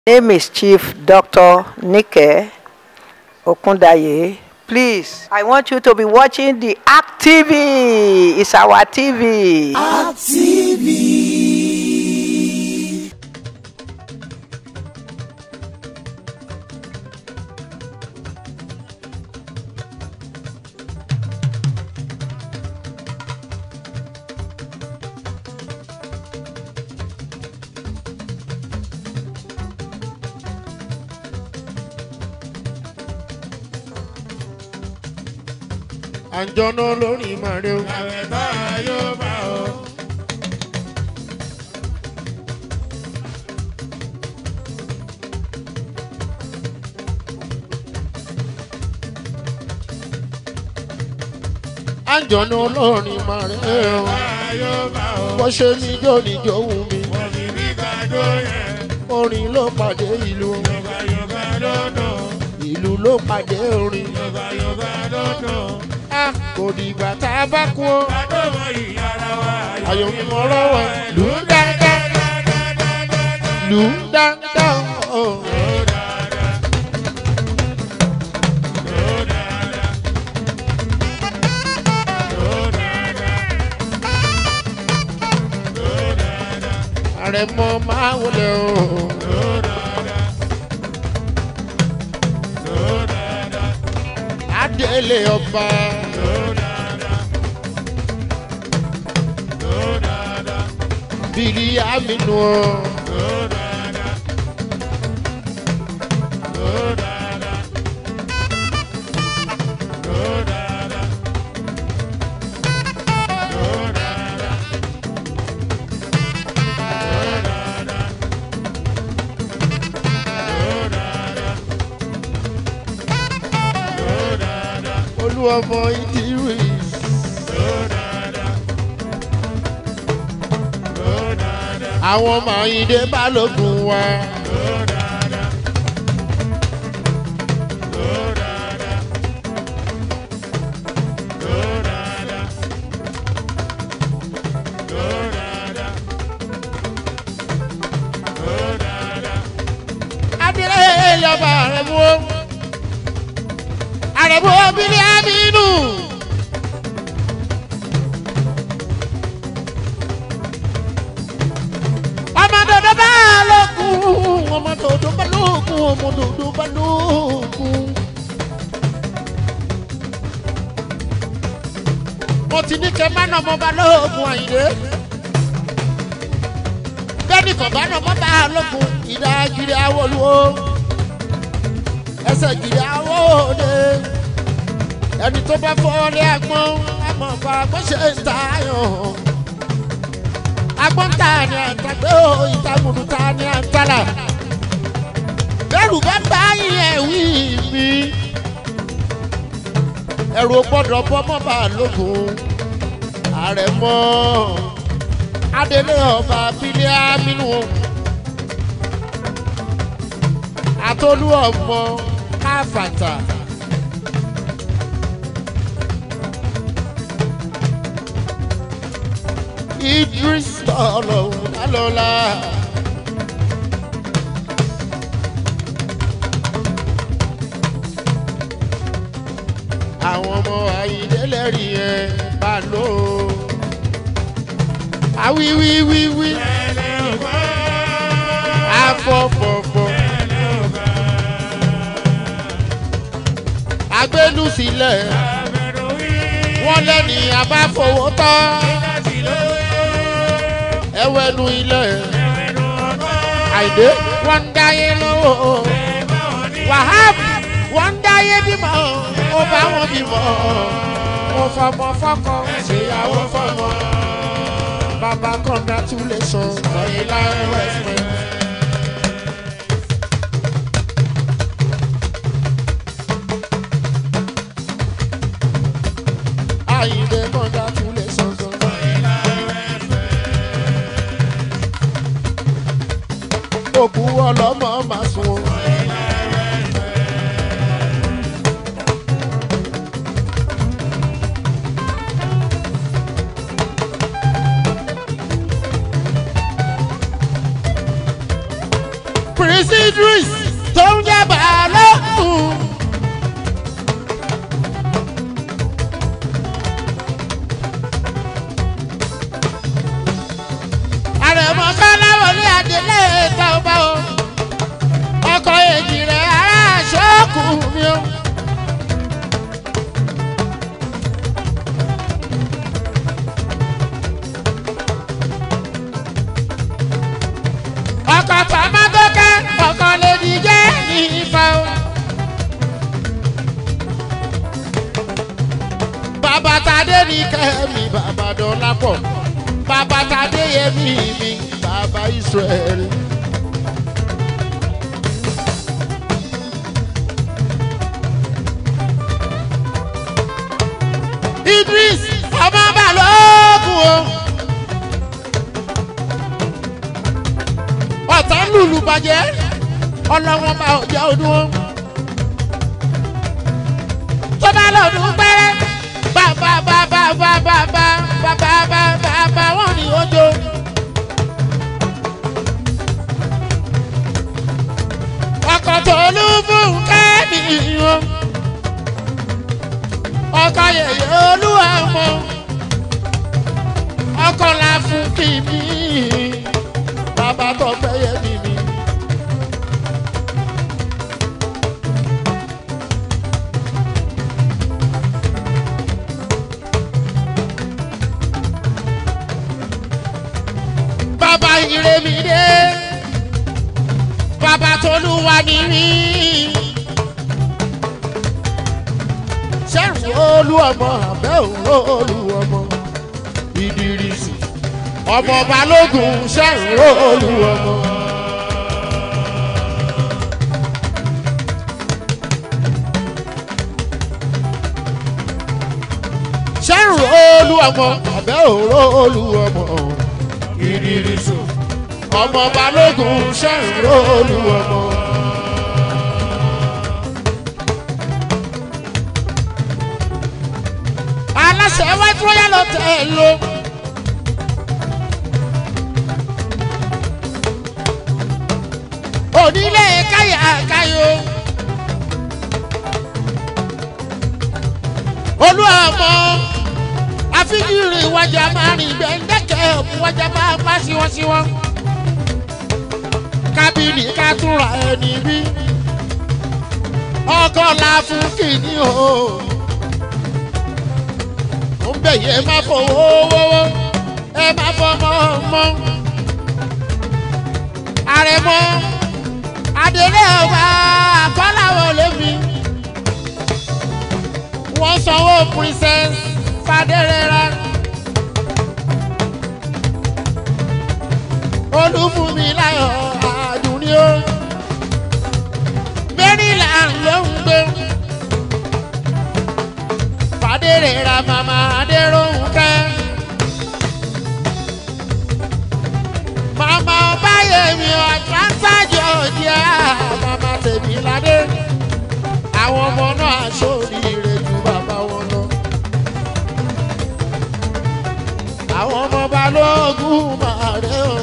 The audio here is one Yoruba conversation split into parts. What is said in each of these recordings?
name is Chief Dr. Nike Okundaye. Please, I want you to be watching the Act TV. It's our TV. àjọ̀nà lórí màrẹ́ o. àwẹ̀ bá a yóò bá o. àjọ̀nà lórí màrẹ́ o. bá a yóò bá o. bó ṣe níjó níjó wù mí. wọ́n fi mí ká dó yẹn. orin ló pàdé ìlú. yorùbá yorùbá lọ́dọ̀. ìlú ló pàdé orin. yorùbá yorùbá lọ́dọ̀. a kò dìgbà tá a bá kú o. adómọ ìyára wa. ayọ̀ mi mọ̀ lọ́wọ́ lù ú dáadáa lù ú dáadáa o. àrẹ̀mọ máa wọlé o. adélé ọba. bìrì àmínú o. olú ọmọ ìdírí. àwọn màáyídé balógun wa. adìrẹ yọba rẹ mú o àrẹ̀bù obìnrin aminu. ọmọ dòdò bá lókun ọmọ dòdò bá lókun ọmọ dòdò bá lókun. mo ti ní kẹ́ má nà ọmọ bá lókun àyìnlé. bẹ́ẹ̀ni kò bá nà ọmọ bá lókun ìdágìrì awolúwo ẹsẹ̀ gìrì awóde ẹni tó bá fọ́ọ́lé agbọ́n àmọ́ fàgbọ́n ṣe ń ta ayọ̀ agbọ́n ta ni àtàgbé o ìtàgùdù ta ni àtàlà bẹ́ẹ̀rù bá bá yẹn wí mi ẹ̀rù gbọ́dọ̀ bọ́ mọ́ bá lógun ààrẹ mọ́ adélé ọba bílẹ̀ amínú àtolú ọmọ káfàtà. idris tọlọ lálọlá. àwọn ọmọ ayídélẹ́rìí yẹn bá lò ó. awíwíwíwí afọ́fọ́fọ́. agbélu sílẹ̀ wọ́n lẹ́ni abáfowó tán ẹwẹ́nu ilẹ̀ àìdé wọ́n ń dáyé lọ́wọ́ wahab wọ́n ń dáyé bímọ ó bá wọn bímọ ó fọmọ fọkọ ṣèyàwó fọmọ bàbá congratulation lọ́yìn láyé westman. àyìndé congratulation lọ́yìn láyé westman. òkú ọlọ́mọ máa sun o. prince idris tó ń jẹ́ balógun. àrẹ̀mọ kọ́láwọlé adélé tọ́ba o ọkọ̀ èjì rẹ̀ ará ṣọ́ọ̀kù mi o. ọkọ̀ pàmògókè ọkọ̀ lèdí jẹ́ ní ifá o. bàbá tadé ní kẹ́mi bàbá dọ́lápọ̀ bàbá tadé yẹmi mi bàbá israẹli. idris ọmọ balógun o. ọ̀tá lùlù bàjẹ́ ọlọ́wọ́n bá ọjà ọdún wọn. tó bá lọ́dún pẹ́rẹ́ bàbá bàbá bàbá bàbá bàbá bàbá wọn ni ojo. ọkọ̀ tó lù fún kẹ́mi wọn. ọkọ̀ yẹ̀yẹ́ olúwa mọ́. ọkọ̀ la fún kìmí bàbá tó fẹ́ yẹ mi mi. bàbá ire mi dé bàbá tolúwa ní mí. sẹ́rù olú ọmọ àbẹ́ òun olú ọmọ ìdírísì ọmọ balógun sẹ́rù olú ọmọ. sẹ́rù olú ọmọ àbẹ́ òun olú ọmọ ìdírísù ọmọ balógun sẹ́rù olú ọmọ. aláṣẹ wájú wáyà lọ tẹ̀ ẹ́ lọ. onílé káyà káyò. olú ọmọ àfijìrì ìwájà máa rìn gbẹ̀ndẹ́kẹ̀ ìwájà máa pa síwọ́síwọ́. kábìnì ká túnra ẹni bí ọkọ la fún kìíní o. ó ń bẹ̀ yẹ má fowó wọ́wọ́ ẹ má fọmọ mọ́. àrẹ̀mọ adélé ọba àkọ́láwọ̀ lẹ́mi wọ́n sanwó princess fadérera olúfúnmi láyọ̀ àdúní o maryland ló ń gbé fadérera màmá adéròhùnkẹ́ màmá ọbáyẹmí atlanta georgia màmá tèmi ládé àwọn ọmọ náà sóríire ju bàbá wọn lọ. àwọn ọmọ balógun máa rẹ o.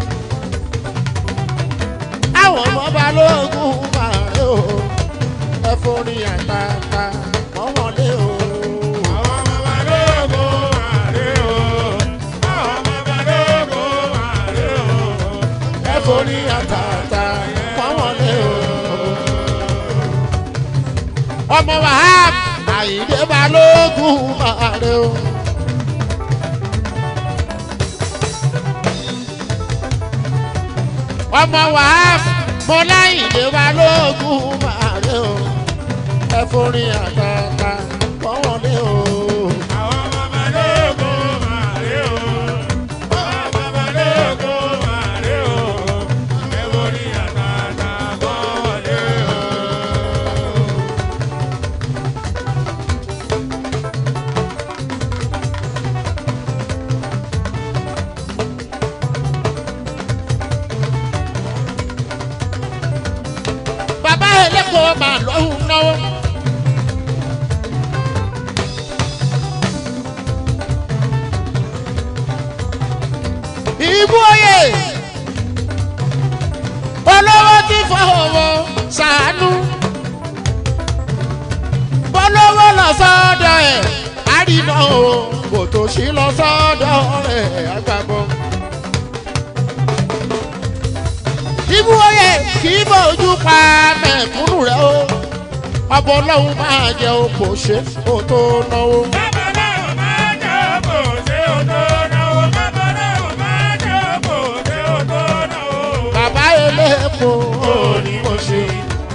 àwọn ọmọ balógun máa rẹ o. ẹ forí àtàtà mọ́ wọn lé o. àwọn ọmọ balógun àrè o àwọn ọmọ balógun àrè o ẹ forí àtàtà mọ́ wọn lé o. ọmọ wahab àyíndé balógun máa rẹ o. ọmọ wahab mọláyìndé balógun máa rẹ o. ẹ forí àtàtà mọ́ wọn lé o. àwọn ọmọ balógun àrè o àwọn ọmọ balógun àrè o ẹ borí àtàtà bọ́ wọlé o. bàbá ẹlẹ́kọ̀ọ́ máa lọ́hùn náwó. ìbú oyè olówó tí fọwọ́ sànú bọ́lọ́wọ́ lọ sọ́dọ̀ ẹ̀ àrínà o kò tó sí lọ sọ́dọ̀ ẹ̀ àgbàgbọ́. ibú oyè kì í bójú pa mẹ̀kúnnù rẹ̀ o ọbọ̀ ọlọ́run máa jẹ òpò ṣe kó tó náwó. bàbá eléèpo ò ní mo ṣe.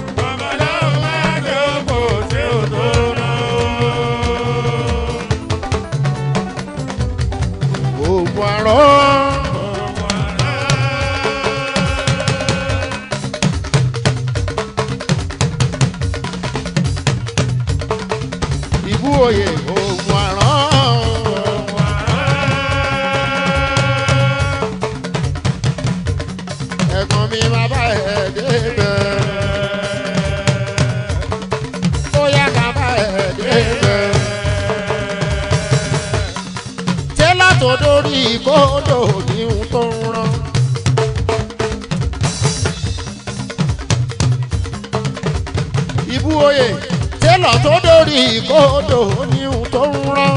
oògùn àrọ́. ìbú oyè oògùn àrọ́. ẹ̀gbọ́n mi máa bá ẹ̀ débẹ̀. ó yá ká bá ẹ̀ débẹ̀. tẹ́lá tó dórí kódò ní ohun tó ń rán. ìbú oyè tẹ́lá tó dórí kódò ní ohun tó ń rán.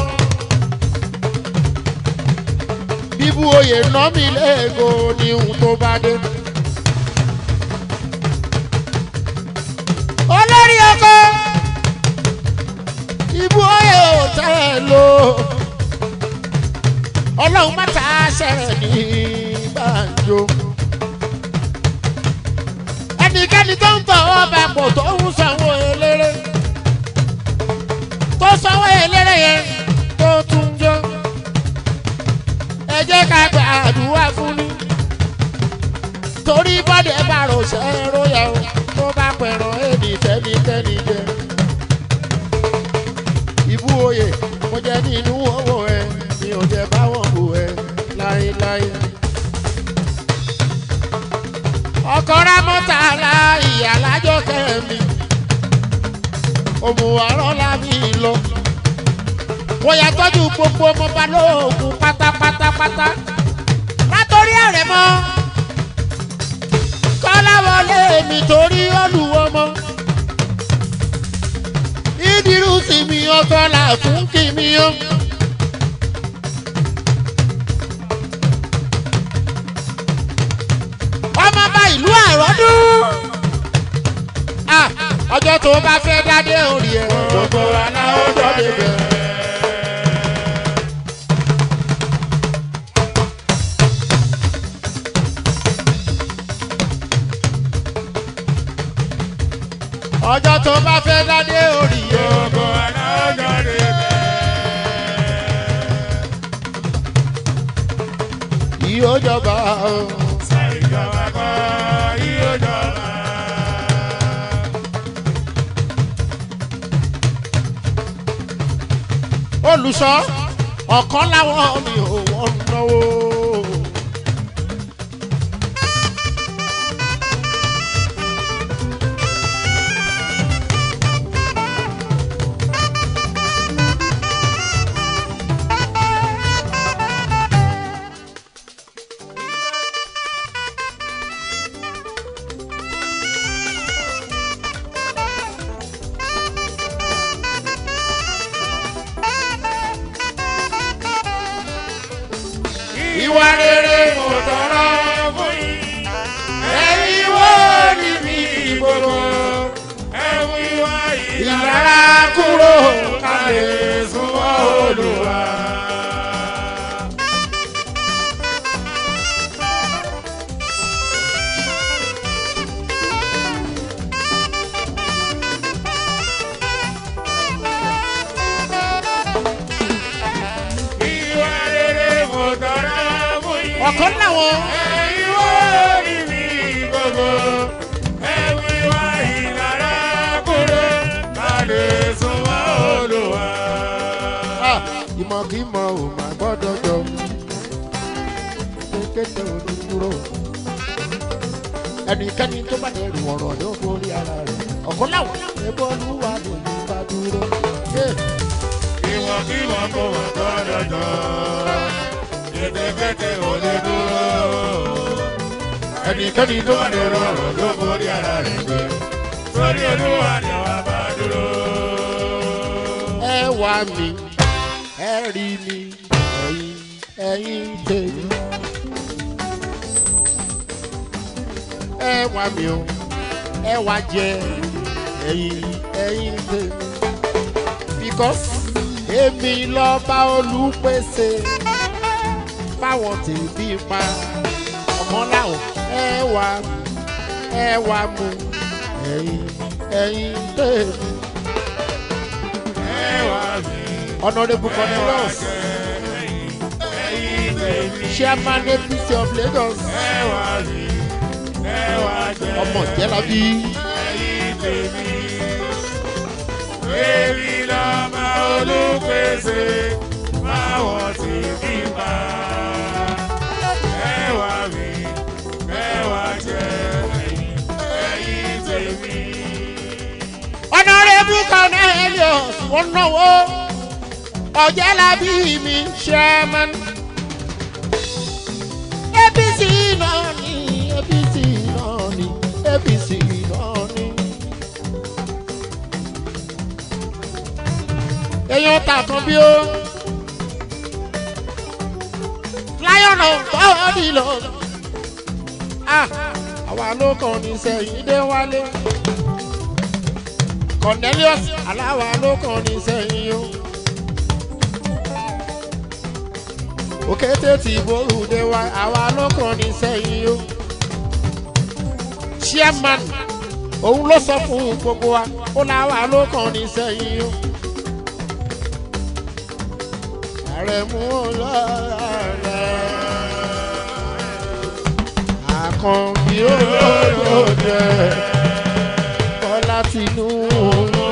bíbú oyè ná mi léego ní ohun tó bá dé. olórí ọkọ ìbú oyè ò tẹ́ ẹ lò ọlọ́run má ta ṣẹ̀rẹ̀ ní gbàǹjo. ẹnikẹ́ni tó ń tọ̀ ọba pò tó ń sanwó eléré tó sanwó eléré yẹn tó tún jọ. ẹ jẹ́ ká gba àdúrà fún mi. torí bọ́dẹ̀ bá rọ̀ṣẹ́ róyà o tó bá pẹ̀rọ̀ èdè tẹ́nikẹ́ni jẹ. ìbú oyè mo jẹ nínú owó ẹ mi ò jẹ báwọn bò ẹ láéláé. ọkọ rámọ́tà la ìyá lájọ kẹ́mi òmùwàrán la mi lọ. wọ́n yà tọ́jú gbogbo ọmọ balógun pátápátápátá látòrí ẹ̀rẹ̀ mọ́ kọ́láwọlé mi torí olùwọ́mọ́ ìdírù sí mi ọkọ là fún kí mi yó. ọmọ bá ìlú àròdún. Ah, ọjọ́ tó bá fẹ́ dádé orí ẹ̀ gbogbo aláwọ̀ jọ́dé bẹ̀. ọjọ́ tó bá fẹ́ dádé orí ẹ̀ yóò jọba o. olùsọ ọ̀kan láwọn mi ò wọ́n náwó. ìwà rere mo tọrọ fún yín ẹ̀yin wo ni mi gbogbo ìlara kúrò ká lè súnmọ́ olùwà. ọ̀kan láwọn. Ah, ìmọ̀ kì í mọ ò má gbọ́dọ̀ jọ kékeré ò ní dúró ẹnikẹ́ni tó bá dẹ̀ rìn ọ̀rọ̀ ní orí ara rẹ̀ ọ̀kan láwọn ẹgbẹ́ olúwa ló ní bá dúró. Yeah. Ìwọ̀kíwọ̀ kò wà gbọ́dọ̀ jọ. Kétékété ò lè dúró. ẹnikẹ́ni tó tó lè rọrùn ló borí ara rẹ̀ gbé sórí olúwa ni wàá bá dúró. ẹ wá mi ẹ rí mi ẹ̀yin ẹ̀yin tèmi. ẹ wá mi o ẹ wá jẹ ẹ̀yin ẹ̀yin tèmi. because èmi lọ́ba olùpèsè fáwọn tèmi pa ọmọ làwọn ẹ wá ẹ wá mu ẹ̀yin ẹ̀yin tèmi. ẹ wá mi honourable cornelius ẹ̀yin tèmi chairman apc of lagos ẹ wá mi ẹ wá jẹ ọmọ jẹlabi ẹ̀yin tèmi. Èmi lọ́mọ olùpèsè báwọn ti fi bá. Ẹ wá mi, ẹ wá jẹ ẹ̀yin ẹ̀yin tèmi. honourable cornelius wọn náwó ọjẹlabi mi chairman apc náà ni apc náà ni apc náà ni. èèyàn tàkàn bí ó lion of body lọ. Ah, àwa ló kàn ní sẹ́yìn dé wálé. cornelius aláwa ló kàn ní sẹ́yìn o. òkété tí borúdé wa àwa ló kàn ní sẹ́yìn o. chairman òun ló sọ fún gbogbo wa ó láwa ló kàn ní sẹ́yìn o. ààrẹ mú ọlọ́rẹ̀ àkànbí olódòdè bọ́lá tìǹbù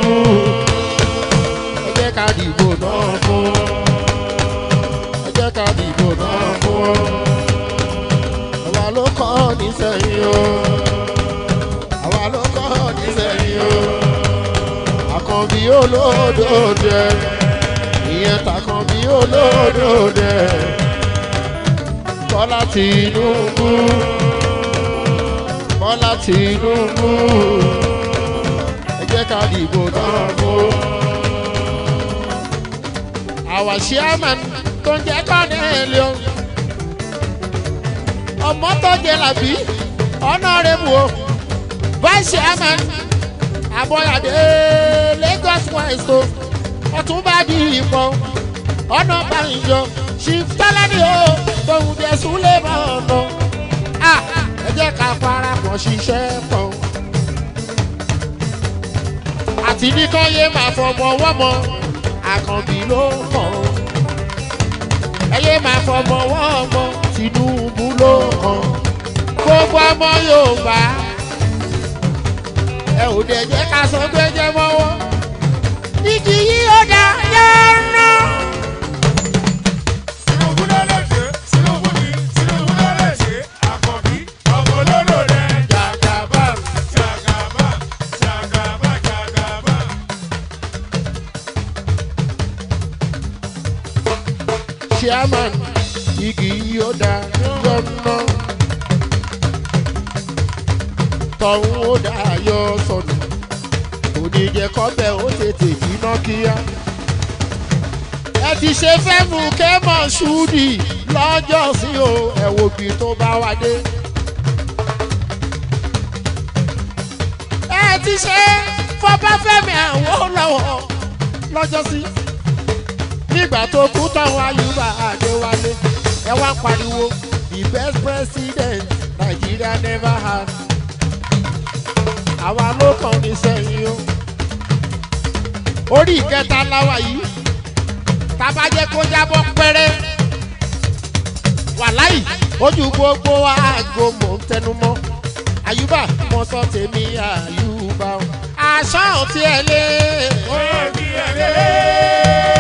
ẹ jẹ́ ká dìbò náà fún ẹ jẹ́ ká dìbò náà fún àwa ló kọ́ nísẹ̀yìn o àwa ló kọ́ nísẹ̀yìn o àkànbí olódòdè ìyẹn tàkànbí olódòdè bọ́lá tìǹbù bọ́lá tìǹbù ẹ jẹ́ ká dìbò náà fún. àwa chairman tó ń jẹ́ kọ́nẹ́ẹ̀lì o ọmọ tó jẹ làbí honourable o vice chairman abọ́yàdé lagos west o ọ̀túnba di ìpọ̀ ọ̀nà bàyìnjọ ṣìftọ́lẹ́ni o tóun jẹ súlẹ̀ mọ́ ọ̀nà ah ẹ jẹ́ ká parapọ̀ ṣiṣẹ́ pọ̀. àti ní kán yé máa fọmọ wọ́mọ àkànbí ló kàn. ẹ yé máa fọmọ wọ́mọ tinubu ló kàn. gbogbo ọmọ yorùbá ẹ ò dẹ̀ jẹ́ ká sọ pé jẹ́ mọ́wọ́. igi yìí ó dá yánnà. Tinubu ló lè ṣe, Tinubu ni, Tinubu ló lè ṣe, àkànbí ọmọ olóró rẹ̀ jàgàbá, jàgàbá, jàgàbá, jàgàbá. chairman igi yóò dá yọ̀nà tọ̀hún ó dá yọ sọnù òní jẹ́ kọ́bẹ̀ ó tètè jiná kíá. ẹ ti ṣe fẹ́ mú kẹ́mọ̀ ṣúdì lọ́jọ́ sí o ẹ wo bí tó bá wá dé. ẹ ti ṣe fọbáfẹ́mi àwọn lọ́wọ́ lọ́jọ́ sí nígbà tó kú táwọn ayúbà àdéwálé ẹ wá pariwo the best president nigeria never had àwa ló kàn ní sẹ́yìn o orí ìkẹta láwa yìí tábà jẹ́ kó jábọ́ pẹ́rẹ́ wàláì ojú gbogbo aago mò ń tẹnu mọ́ àyùbá mo sọ tèmi àyùbá o àṣà ò tiẹ̀ lé Ó bí ẹlẹ́.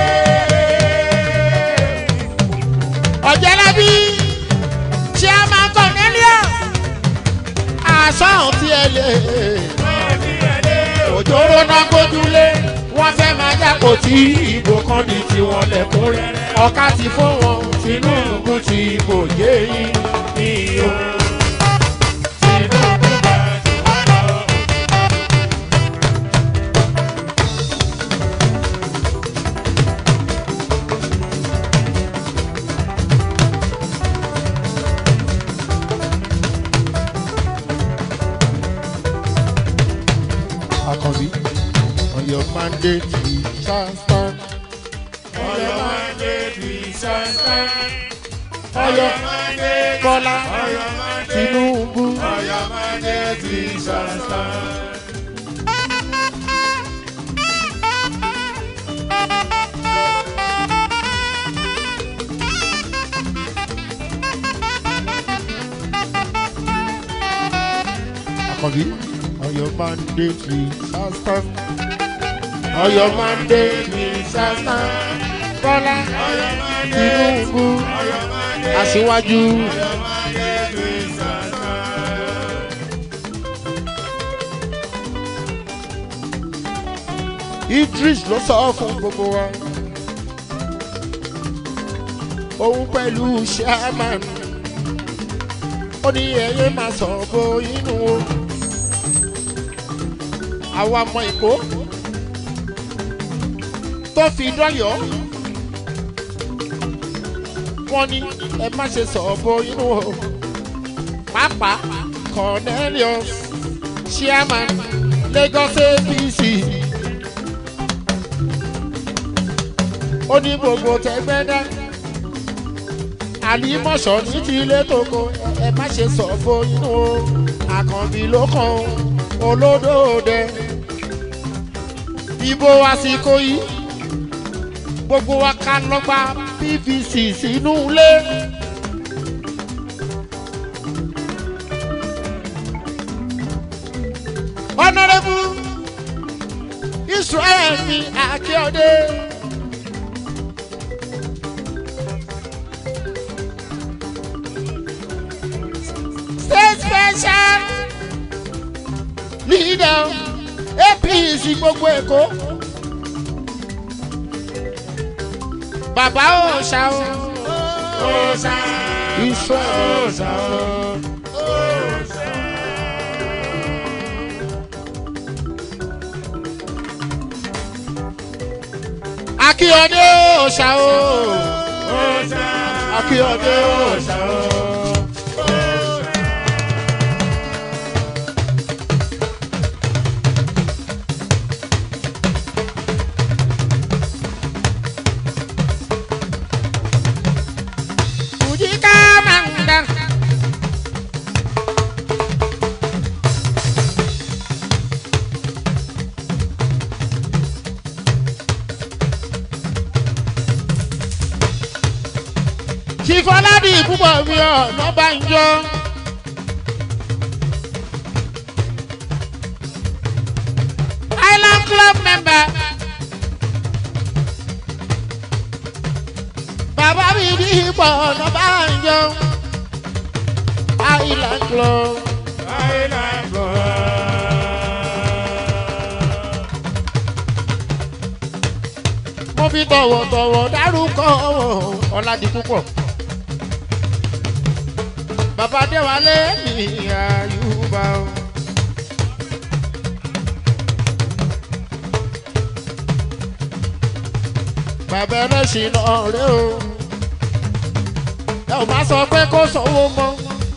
ọ̀jẹ̀lábí chairman cornelius àṣà ò tiẹ̀ lé Ó bí ẹlẹ́. òjòrò náà gbójúlé wọ́n fẹ́ máa jákò tí ìbò kan ní tiwọn lẹ́kún rẹ̀ ọ̀ka ti fún wọn tinubu ti bò yé yín ní o. àkànbí ọ̀yọ́ mandate we shall stand. Ọ̀yọ́ mandate we shall stand. ọ̀yọ́ mandate. bọ́lá Ọ̀yọ́ mandate. tinubu Ọ̀yọ́ mandate we shall stand. àkànbí ọ̀yọ́ mandate we shall stand. ọ̀yọ́ mandate we shall stand. bọ́lá Ọ̀yọ́ mandate. tinubu Ọ̀yọ́ mandate. aṣíwájú. Ọ̀yọ́ mandate we shall stand. idris ló sọ fún gbogbo wa òun pẹ̀lú sherman ó ní ẹyẹ máa sọ bó inú o àwa ọmọ èkó tó fi dọ́yọ̀ wọ́n ní ẹ má ṣe sọ bó inú o pàápàá cornelius sherman lagos apc. ó ní gbogbo tẹgbẹ́dá àlìmọ̀ṣọ́ ní ti ilé toko ẹ má ṣe sọ fún inú o àkànbí ló kàn ó olódòdè ìbò àsìkò yìí gbogbo wa ká lọ́gbà pvc sínú ilé. honourable israel mi akíọdé. state special leader apc gbogbo èkó bàbá òòṣà o Ọ̀sà. israel Ọ̀sà. Ọ̀sà. akíọdé òòṣà o Ọ̀sà. akíọdé òòṣà o. Kujika manda. Chifọládì púpọ̀ mi ọ̀nà bá ń yọ. Island Club member. Bàbá mi ní ipò ọ̀nà bá ń yọ. Island Club. Island Club. mo fi tọ̀wọ̀tọ̀wọ̀ dárúkọ ọ̀làdì púpọ̀. bàbá déwálé ní àyùbá o. bàbá ẹlẹ́sìn náà rẹ o. ẹ ò má sọ pé kó sanwó mọ́.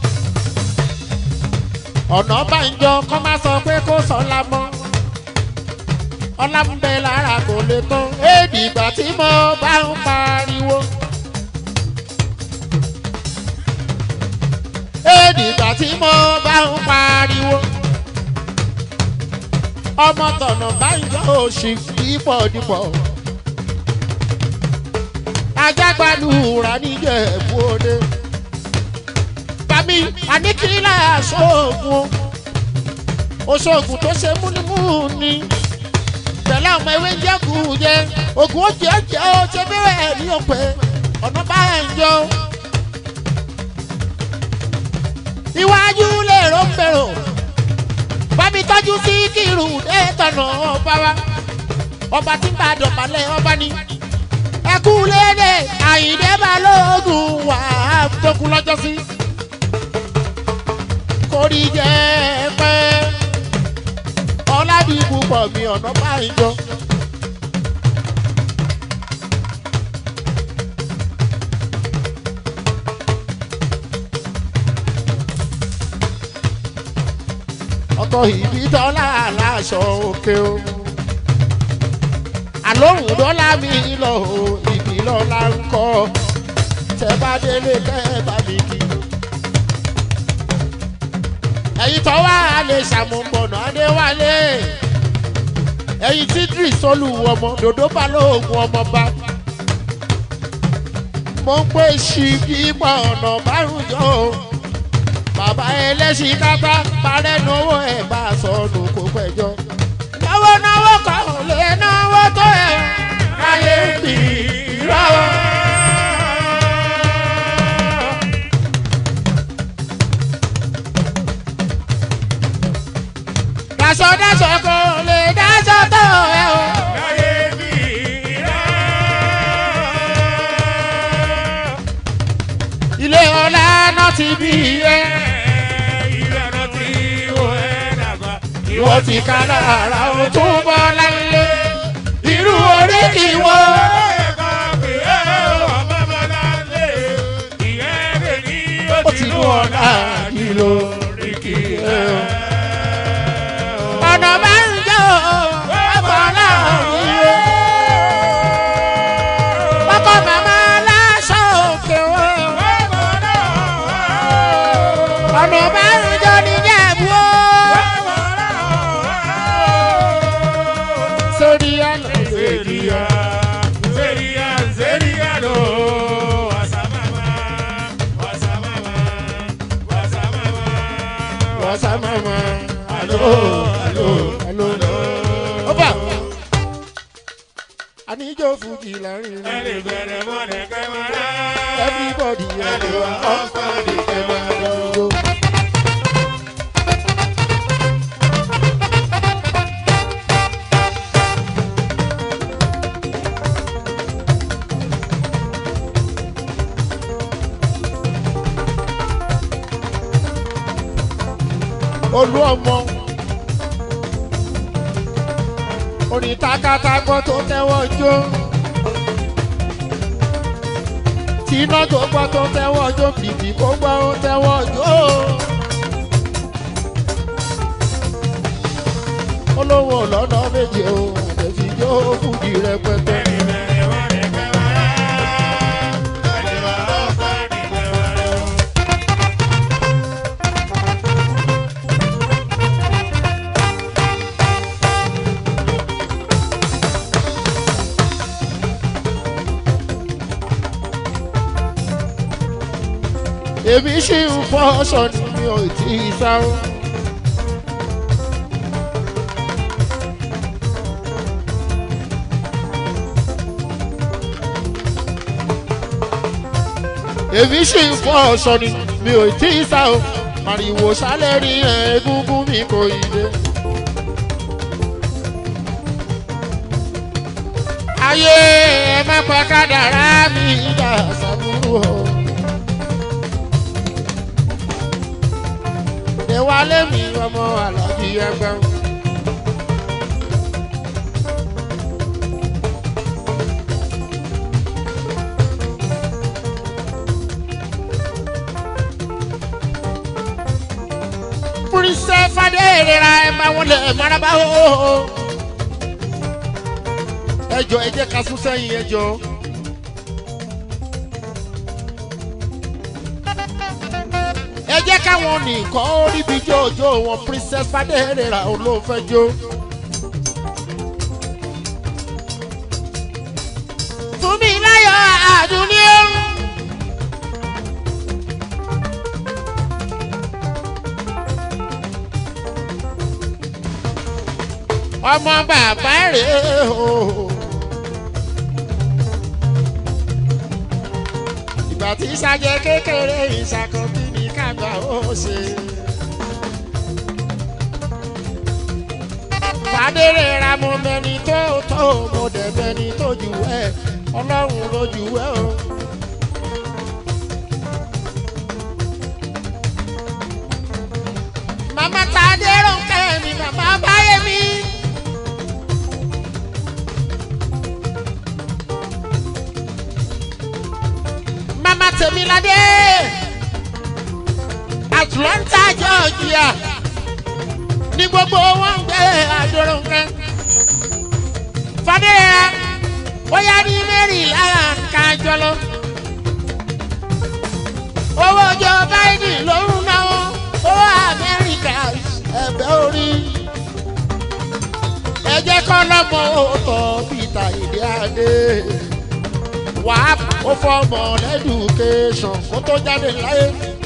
ọ̀nà bàjọ́ kọ́ má sọ pé kó sọ́lá mọ́ ọlá ń bẹ lára kò lè tán éèdì ìgbà tí mo bá ń pariwo. éèdì ìgbà tí mo bá ń pariwo. ọmọ tọ̀nà báyìí òsì dípọ̀ dípọ̀. ajágbálùra níjẹ̀bú òde. bàmí àníkílà sóògùn oṣoògùn tó ṣe múnimúni pẹ̀lú àwọn ewé jẹ́kù jẹ ògùn oúnjẹ oúnjẹ ó ṣe bẹ́ẹ̀ ní òpè ọ̀nà bá ń jọ. iwájú lè ró ń bèrò bámi tọ́jú sí kírù dé tọ̀nà ọba wa ọba tí ń bá dọ̀bálẹ̀ ọba ni ẹkú léde àyìndé balógun wà á tókun lọ́jọ́ sí kórìí jẹ́ pẹ́ ọ̀làdìbò pọ̀ mi ọ̀nà báyìí jọ. dọ́kítọ̀ ìbítọ́lá aláṣọ òkè o. àlóhùn dọ́là mi lọ o ìbílọ́lá ń kọ́ tẹ bá délé kẹ́ bá mi kí. ẹ̀yin tó wá lè ṣàmùbọ̀nà adéwálé ẹ̀yin tí dris olùwọ̀mọ dòdó balógun ọmọba mo ń pè sí bímọ ọ̀nà márùn-ún yọ o bàbá ẹlẹ́sìn kápá parẹ́ náwó ẹ̀ bá sọnù kó pẹ́jọ́. náwó náwó kan ò lè náwó tó ẹ̀ káyé mi rọ́wọ́. daṣọ daṣọ kò lè daṣọ tó ẹ o. láyé mi rà. ilé ọlá náà ti bí ẹ. ìlànà tí ó ẹ̀ dàgbà. ìwọ ti ká lára o tún bọ́ láyé. irú orí ìwọ. ó ti mú ọ̀la nílò ríkì ẹ o. ọ̀nà máa ń jẹ́ o. ọ̀pọ̀ náà rí o. ọkọ̀ màmá aláṣọ òkè o. ọ̀nà máa ń jọ níjẹ̀bú o. sórí àná sórí àná. wàsá mama alo alo alo. ọba àníjó fújì láàrin rẹ everybody ẹni wa ọ̀pọ̀lọpọ̀ ẹ máa dánwó. olú ọmọ orin takatagbọ́ tó tẹ́wọ́ jó tíná tó gbọ́ tó tẹ́wọ́ jó bìbì kó gbọ́ ó tẹ́wọ́ jó olówó lọ́nà méje o àtẹ̀fi jó fúdi rẹpẹtẹ. èmi ṣì ń fọ́ aṣọ ni mi ò tí ì sáré. èmi ṣì ń fọ́ aṣọ ni mi ò tí ì sá o màrìwò sálẹ̀ rí egungun mi kò ì dé. ayé ẹ má pa kádàrá mi dà sábúrú o. ìwálé mi ọmọ àlàbí ẹgbẹ́. Pírísẹ́ Fadéèrera ẹ máa wọlé maraba o. Ẹjọ́ ẹ jẹ́ ká sún sẹ́yìn ẹjọ́. ẹ jẹ́ káwọn nìkan ó ríbi jójó wọn princess Fadéèrera olóòfẹ́ jó. fún mi láyọ̀ àdúní ó. ọmọ bàbá rèé o. ìgbà tí sàjẹ́ kékeré ìṣàkóso ní kàgbà ó ṣe. Fadéèrera mo mẹni tó tó mo dẹ̀ mẹni tó jù ẹ́ ọlọ́run ló jù ẹ́ o. Màmá Tadé Rónkẹ́ mi màmá báyé mi. Màmá Tèmiládé. Atlanta, Georgia. ní gbogbo wọn gbé àjọrò nǹkan. fàdéyà bóyá ní maryland kájọ lọ. owó ọjọ́ biden ló ń náwó owó amẹ́ríkà ẹ̀bẹ̀ orí. ẹ jẹ́ kọ́ lọ́mọ òótọ́ peter ìdí adé. wàá ó fọmọ lẹ́dùkéṣọ̀n kó tó jáde láyé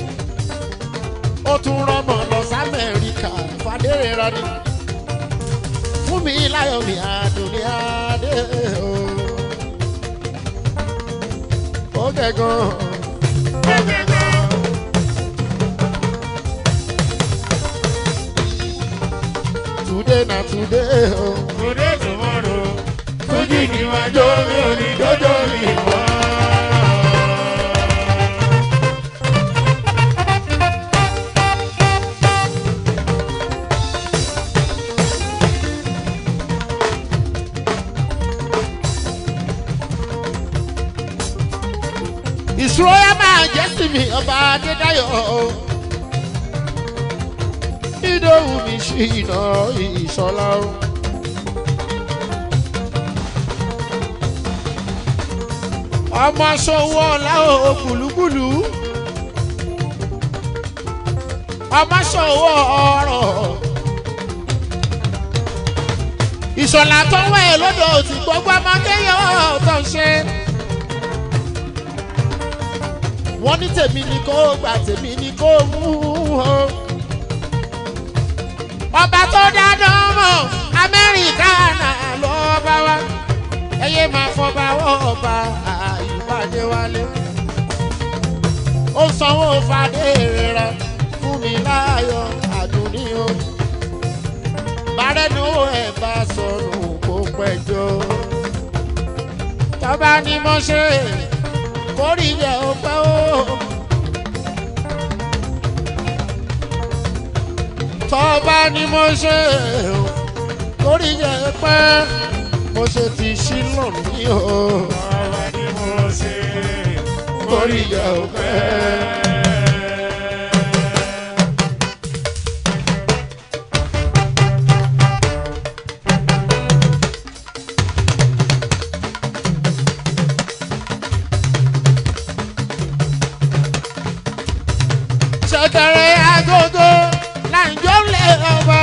ó tún rọmọ lọ sámẹ́ríkà fàdérè rani fún mi láyọ̀ mi àdùnní adé o. ó gẹ̀gàn. today na today o. Today tomorrow, Fuji ni wàá jó mi ò ní jọjọ mi mọ́. ìṣòro yẹn máa jẹ́ sí mi ọba adédáyọ̀ o. ìdòwú mi ṣì iná ìṣọlá o. ọmọ ṣòwò ọ̀la o gbùlúgbùlú. ọmọ ṣòwò ọ̀rọ̀. ìṣọ̀lá tó wẹ̀ lọ́dọ̀ tí gbogbo ọmọdé yóò tó ṣe wọ́n ní tèmi ni kó gbà tèmi ni kó mú o. ọba tó dáná mọ̀ amẹ́ríkà náà ló bá wá ẹyẹ máa fọba ọba àyùbádé wálé. ó sanwó fadé rẹ̀ fún mi láàyò àdúní o. bàrẹ́nu ẹ̀ bá sọnù kó pẹ́jọ́. tọ́ba ni mo ṣe kórì yẹ ọpẹ́ o. tọ́ba ni mo ṣe o kórì yẹ ọpẹ́ mo ṣe ti ṣílò ní o. Ọba ni mo ṣe, kórì yẹ ọpẹ́. ṣẹ̀kẹ̀rẹ̀ agogo láǹjọ́ lé ọba.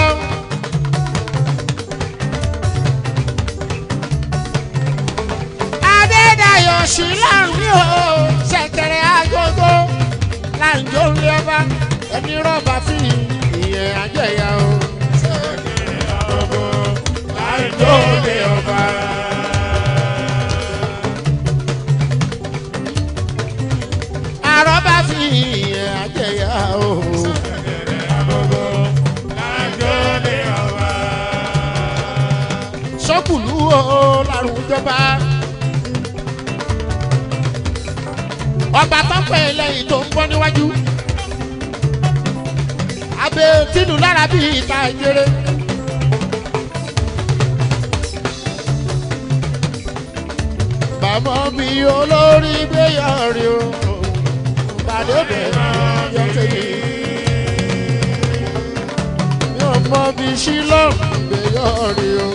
adédayọ̀ sí láàrin o ṣẹ̀kẹ̀rẹ̀ agogo láǹjọ́ lé ọba ẹni rọ́bà fi ìyẹn àjẹyà o. ọgbọ, láì tó lé ọba. àrọ́bà fi ìyẹn àjẹyà o. Ọgbọ, láì tó lé ọba. sọ́kùlù o lárùn jọba. ọba tọ́pẹ́ lẹ́yìn tó ń bọ́ níwájú. abẹ tínú lára bíi ìta ìjẹrẹ. bàmọ́ mi olórí gbéyàrí o pàdé bẹ̀rẹ̀ yọ tẹ̀lé. mi ò mọ bí sílọ̀ gbéyàrí o.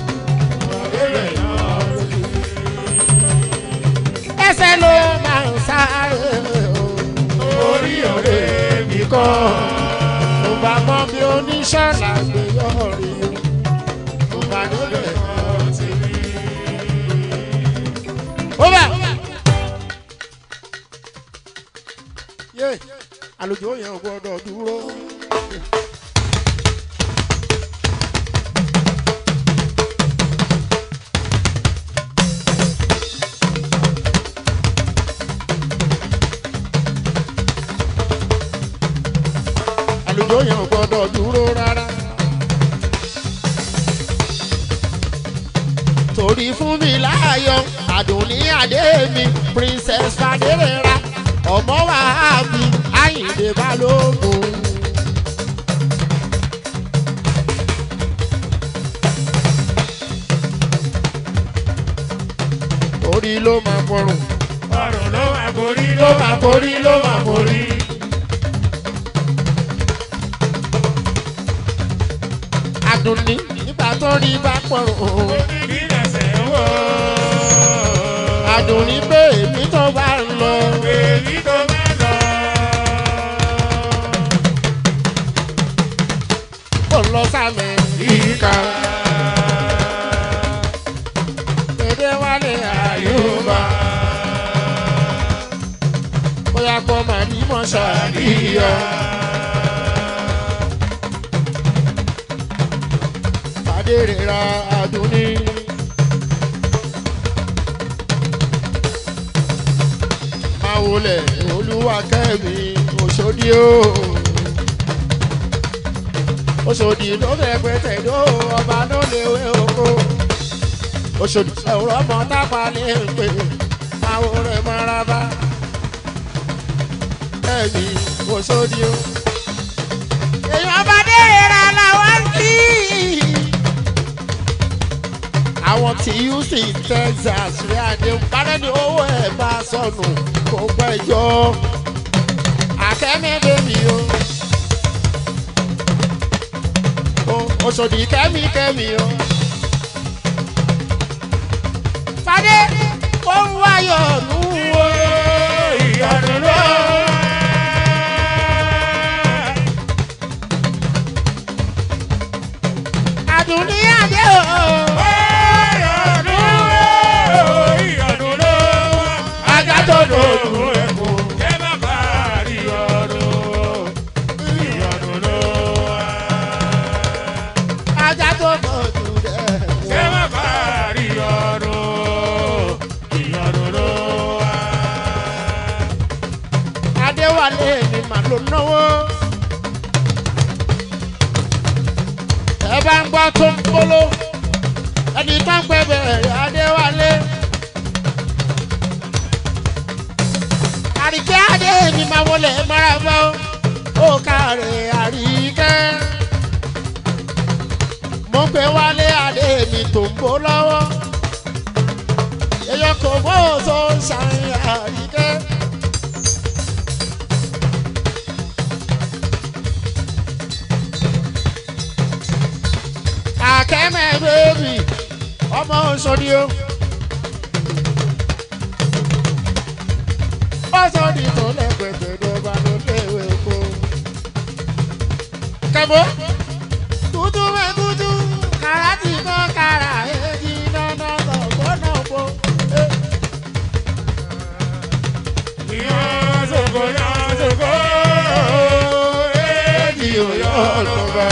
ẹsẹ̀ ló máa ń sáré o. orí ọ̀rẹ́ mi kọ́. mo bá mọ bí oníṣọ́lá gbé yọrí o. mo bá níbẹ̀ ọtí rí. ó bá. yé àlùjọ yẹn ò gbọdọ̀ dúró. àlùjọ yẹn ò gbọdọ̀ dúró rárá. torí fún mi láàyò àdùnní adé mi princess fadérera ọmọ wàhábì àyìndé balógun. orí ló máa fọrùn Ọrùn ló máa borí, ló máa borí, ló máa borí. adùnní nígbà tó rí bá pọ̀rọ̀ Bí lẹ̀sẹ̀ wò. adùnní pé èmi tó bá ń lọ. Èyí tó bá lọ. kò lọ sámẹ̀ ìka. Dédé wálé àyùbá. Bóyá kọ́ máa ní mọ́ ṣàríyá. Fàdérè ra àdúní. Máa wọlé olúwa kẹ́mi òṣòdì o oṣòdì ló fẹ́ pẹ́tẹ́ ló ọba ló lè wé oko oṣòdì ẹ̀rọ ọmọ tápá lè pè àwọn rẹ̀ mara bá ẹ̀mí oṣòdì o. èèyàn bá délé ra làwọn kí. àwọn tí houston texas rí àdéhùn bárẹ́ ní owó ẹ̀ bá sọnù kó pẹ́ jọ akẹ́mi bèbí o. Oṣòdì kẹ́mi kẹ́mi o. Fadé ó ń wáyọ̀ nù o. Ìyanu ló. Àdùnní àdé o. Ìyanu ló. Ìyanu ló. Ajá tó dòdò ẹ̀kọ́. Ẹ má bá a rí ọdún. Ìyanu ló. ajá tó dòdò Ẹ dẹ̀. má bá a rí ọdún. Ìyanu ló. Adéwálé ni màá ló náwó. Ẹ bá ń gbọ́ tó ń polo. Ẹni tó ń pẹ́ bẹ̀rẹ̀ Adéwálé. Àríkẹ́ Adé ni màá wọlé mọ́ra bọ́. Ó kàrẹ̀ àríkẹ́. Mo ń gbé wálé Adé mi tó ń bó lọ́wọ́. Èèyàn kò mọ́ òṣò ń ṣàyìn àríkẹ́. Akẹ́mẹ̀ bébì ọmọ Òṣòdì o. Òṣòdì tó lẹ́gbẹ̀gbẹ̀ dọ́gba ló léwé oko. Kẹ̀mọ́ tútù mẹ́ tútù kàrà tì kọ́ kàrà èjì dáná lọ gbọ́dọ̀ bò. Ìyàn sòkò yàn sòkò. Èjì ò yọ ọ̀tọ̀ba.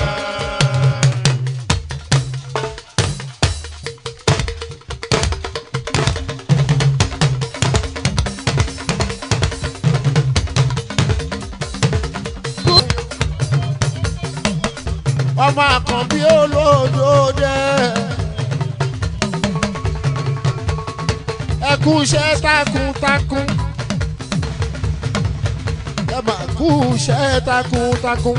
Ọmọ àkànbí olódò dẹ́. Ẹ kú iṣẹ́ takuntakun. Ẹ mà kú iṣẹ́ takuntakun.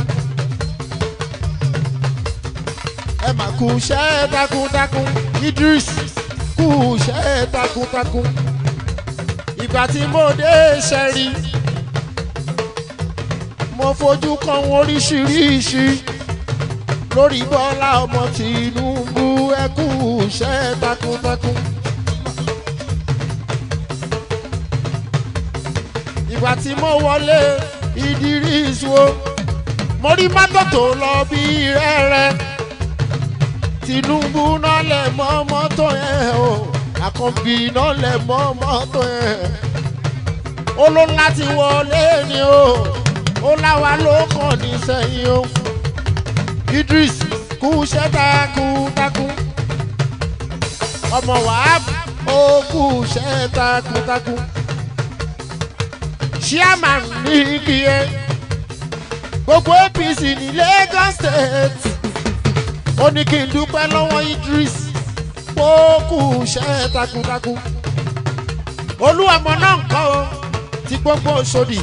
Ẹ mà kú iṣẹ́ takuntakun. Idris kú iṣẹ́ takuntakun. Ìgbà tí mo dé ṣẹ́rí, mo fojú kan oríṣiríṣi lórí bọ́lá ọmọ tìǹbù ẹ kú iṣẹ́ takuntakun. ìgbà tí mo wọlé Idris wo mo rí mọ́tò tó lọ bí rẹ́rẹ́ Tinubu náà lẹ̀ mọ́ mọ́tò yẹn o Àkànbí náà lẹ̀ mọ́ mọ́tò yẹn ó ló láti wọlé ni o ó láwa ló kàn ní sẹ́yìn o Idris kú iṣẹ́ takuntakun ọmọ Wahab ó kú iṣẹ́ takuntakun chairman ní kíyẹ gbogbo APC ní Lagos State ó ní kí n dúpẹ́ lọ́wọ́ Idris ó kú iṣẹ́ takuntakun olúwàmọ náà ń kọ́ o ti gbogbo Òṣòdì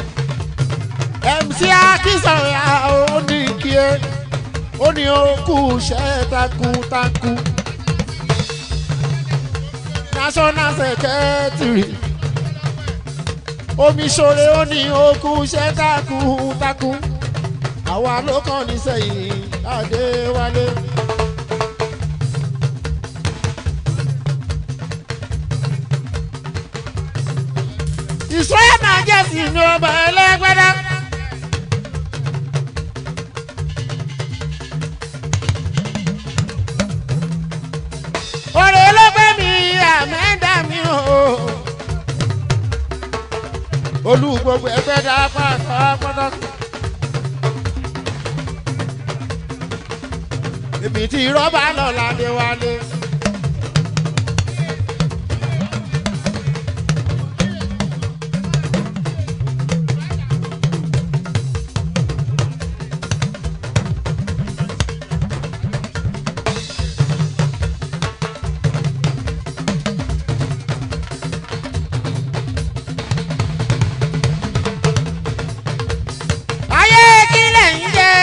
MC Akínsànyà ó ní kíyẹ ó ní ó kú iṣẹ́ takuntakun national secretary omi ṣoore ó ní ó kú iṣẹ́ takuntakun àwa ló kàn ní sẹ́yìn adéwálé. ìṣòro náà jẹ́ sí ní ọba ẹlẹ́gbẹ́dá. ọ̀rẹ́ olóògbé mi àmẹ́dá mi o. olú gbogbo ẹgbẹ́ dá pátápátá. èmi tí rọ́bà lọ ládé wálé. ayé kílẹ̀ ń jẹ́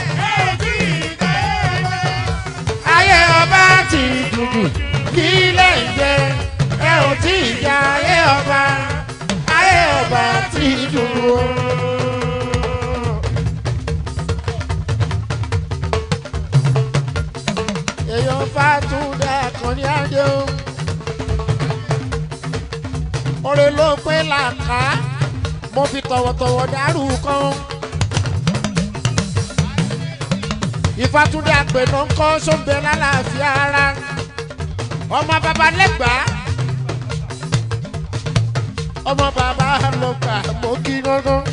ayé ọba ti dùdù kílẹ̀ ń jẹ́ ẹ ò tí ì jẹ ayé ọba ayé ọba ti dùdù. èèyàn fàtúndé àkànní adé o orin ló pé làkà mo fi tọ̀wọ̀tọ̀wọ̀ dárú kan. ìfàtúndé àpènà ń kọ́ sóńbẹ lálàáfíà ara ọmọ bàbá lẹ́gbàá ọmọ bàbá lọ́gbà mo kí gángan.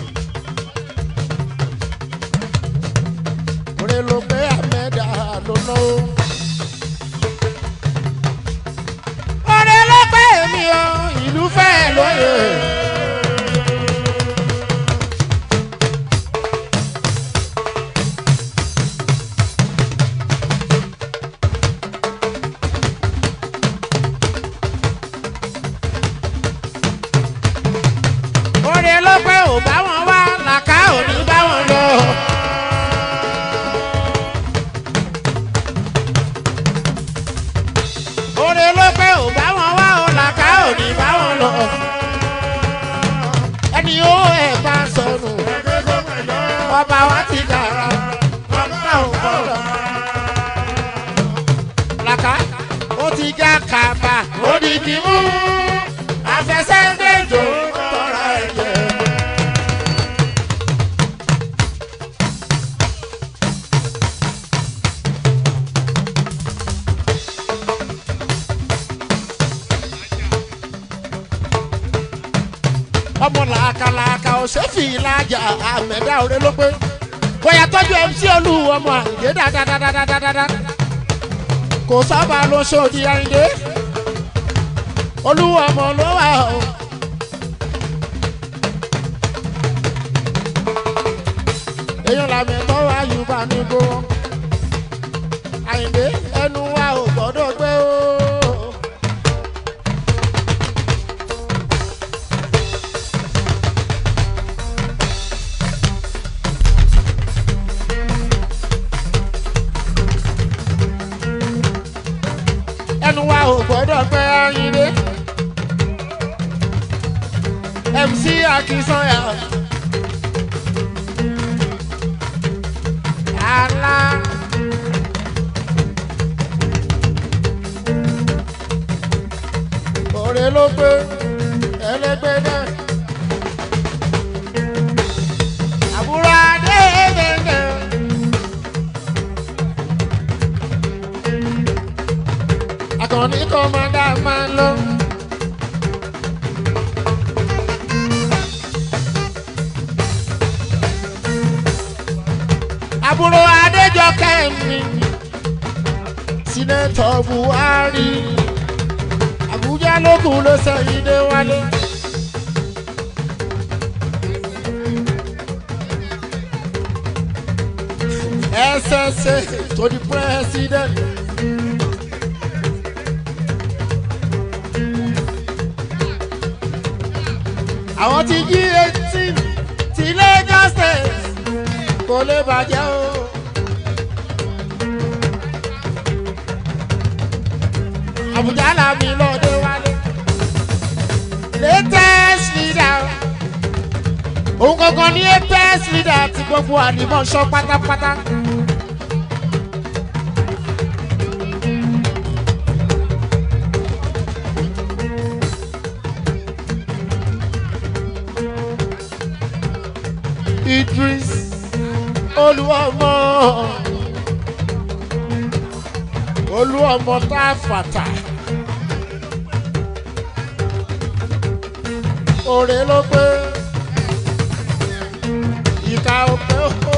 orin ló pé àmẹ́dà ló ná o. orin ló pé èmi o ìlú fẹ́ lóye. orin ló pé ò bá wọn wá làkà ò ní bá wọn lọ. orin ló pé ò bá wọn wá ò làkà ò ní bá wọn lọ. ẹni ó ẹ̀ bá sọnù ọba wa ti dára ọba ò gbọdọ̀. làkà ó ti já kàbà ó di kí mú afẹsẹ̀gbẹ̀jọ tọ́ra ẹ̀jẹ̀. ọmọ làákàlàákà ọ̀sẹ̀fì ìlàjà àmẹ́dá òré ló pé bóyá tọ́jú mc olú ọmọ àyè dáadáa kò sábà lọ sóòdì àyìndé olúwa ọmọ ló wà o. èèyàn làmì ẹ̀tọ́ wa yorùbá ní gbowó àyìndé ẹnu wa ò gbọ́dọ̀ gbé o. ẹnu wa ò gbọ́dọ̀ gbé àyìndé. mc akínsanya. ala. òrè ló gbé ẹlẹgbẹ náà. àbúrò adé bẹ̀rẹ̀. akọni kọ́mọdé máa ń lọ. àbúrò adéjọkẹ́ mi sinetọ buhari àbújá lókun ló sẹ́yìn dé wálé. ssa to the president. àwọn ti jí eighteen ti lagos state kò lè bàjẹ́ o. àbújá làmì lọ́dẹ wálé. latest leader òun gangan ní latest leader ti gbogbo àdìmọ̀ṣọ́ pátápátá. idris olúọmọ olúọmọ tá a fàtà òrè ló pé ìka òpè ó